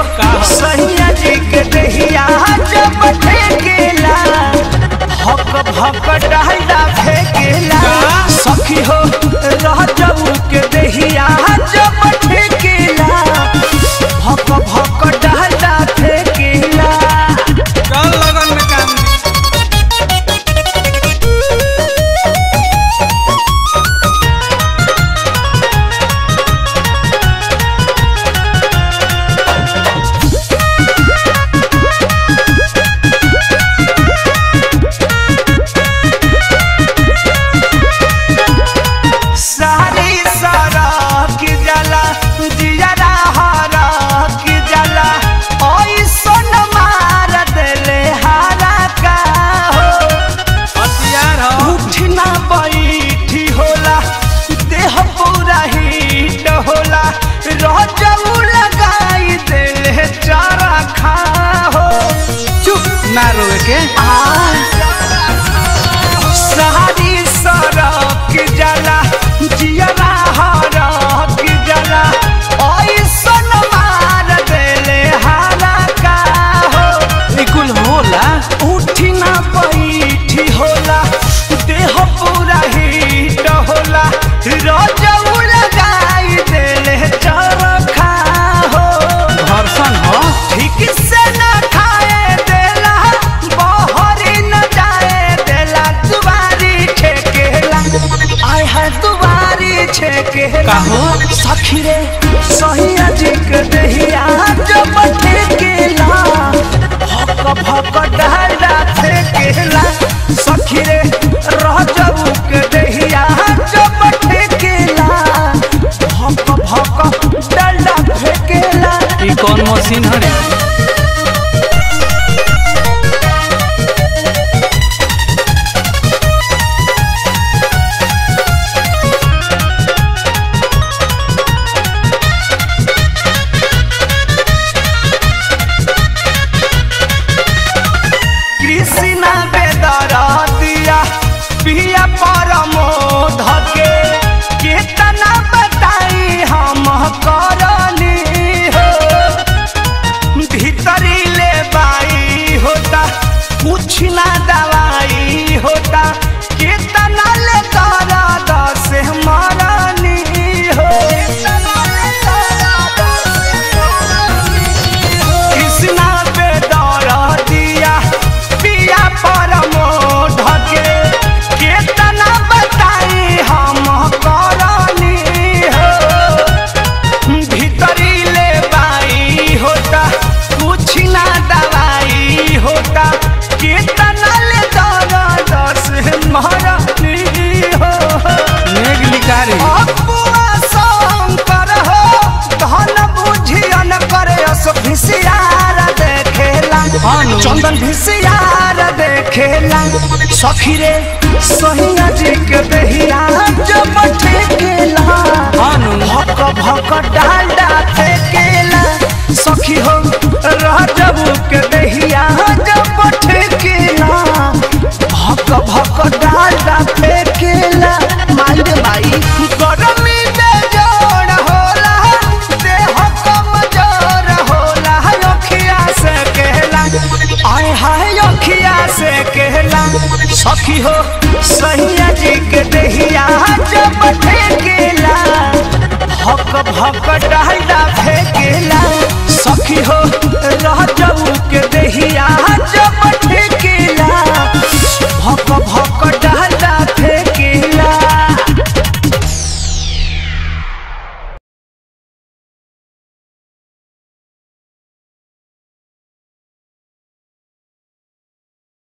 सैया जी के दहिया जब ठेकेला भक भक डालडा फेकेला सखी हो रह जाऊ के दहिया जब ठेकेला भक भक डालडा फेकेला चल लगन में काम दी। सारी सारा की जला जियरा हारा की जला ओई सोन मार देले हारा का हो हथियार हो उठना बैठी होला देह पूरा हीट होला रजऊ लगाई देले चारा खा हो चुप ना रोए के सारी सरक जला जियरा हरक जला ऐसन मार देले हारा का हो निकुल होला उठी ना बैठी होला देह पूरा हीट होला रजऊ लगाई देले चरखा हो घर्षण हो ठीक से न खाए देला बहरी न जाए देला दुबारी छेकेला आय है दुबारी छेकेला काहो? सखी रे सहिया जी के दहिया जब ठेकेला भक भक डाला फेकेला सखी रे रह जाऊ के दहिया जब ठेकेला भक भक डाला फेकेला ई कौन मशीन हरे कृष्णा बेदरा दिया पिया परमो धके केतना बताई हम करनी हो भीतरी ले बाई होता कुछ ना दवाई होता केतना ले करा दस मरनी हो कृष्णा बेदरा दिया पिया परमो ढके केतना बताई हम करनी हो भीतरी ले बाई होता कुछ ना दवाई होता केतना ले दर दस मरनी हो मेघ लिकारी अपुआ शंकर हो धन बुझियन करे अस भिसियार देखेला हानु। चंदन भिसियार देखेला सखी रे सहिया जी के दहिया जब ठेकेला हानु। भक भक डालडा फेकेला सखी हो रह जबू के दहिया जब ठेकेला भक भक डालडा फेकेला माई रे माई गरमी में जोड़ होला देह कमजोर होला अखिया से कहला आय हाय अखिया से कहला सखी हो सैया जी के दहिया जब ठेकेला भक भक डालडा फेकेला सखी हो